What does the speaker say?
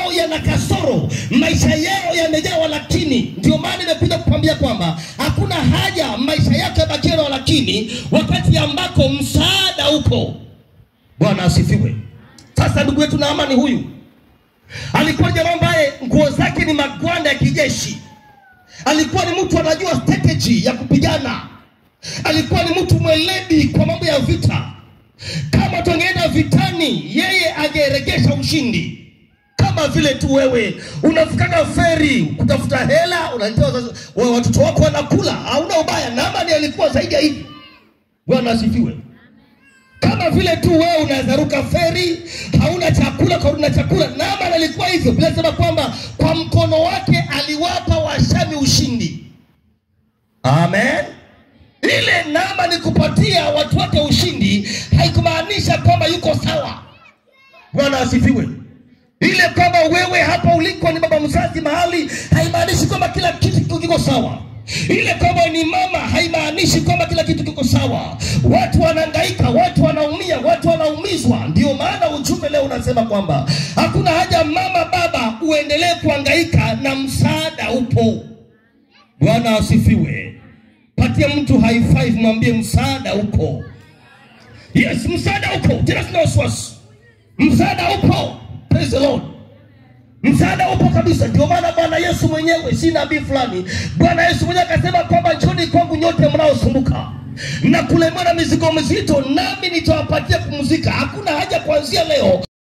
yao yana kasoro, maisha yao yamejaa walakini. Ndio maana nimekuja kukwambia kwamba hakuna haja maisha yako yabakie na walakini, wakati ambako msaada upo. Bwana asifiwe. Sasa ndugu yetu Naamani huyu alikuwa jamaa ambaye nguo zake ni magwanda ya kijeshi. Alikuwa ni mtu anajua strategy ya kupigana. Alikuwa ni mtu mweledi kwa mambo ya vita. Kama tungeenda vitani, yeye angeregesha ushindi. Kama vile tu wewe unavukaga feri kutafuta hela, unaletea wazazi- wa- watoto wako wanakula, hauna ubaya. Naamani alikuwa zaidi ya hivi. Bwana asifiwe kama vile tu wewe unaweza ruka feri hauna chakula karudi na chakula naaman alikuwa hivyo bila sema kwamba kwa mkono wake aliwapa washami ushindi amen ile naaman kupatia watu wake ushindi haikumaanisha kwamba yuko sawa bwana asifiwe ile kwamba wewe hapa uliko ni baba mzazi mahali haimaanishi kwamba kila kitu kiko sawa ile kwamba ni mama haimaanishi kwamba kila kitu kiko sawa watu wanahangaika watu wanaumia watu wanaumizwa ndio maana ujumbe leo unasema kwamba hakuna haja mama baba uendelee kuhangaika na msaada upo bwana asifiwe patia mtu high five mwambie msaada upo yes msaada upo tena sina wasiwasi msaada upo praise the lord msaada upo kabisa ndio maana bwana yesu mwenyewe si nabii fulani bwana yesu mwenyewe akasema kwamba njoni kwangu nyote mnaosumbuka na kulemewa na mizigo mizito nami nitawapatia kupumzika hakuna haja kuanzia leo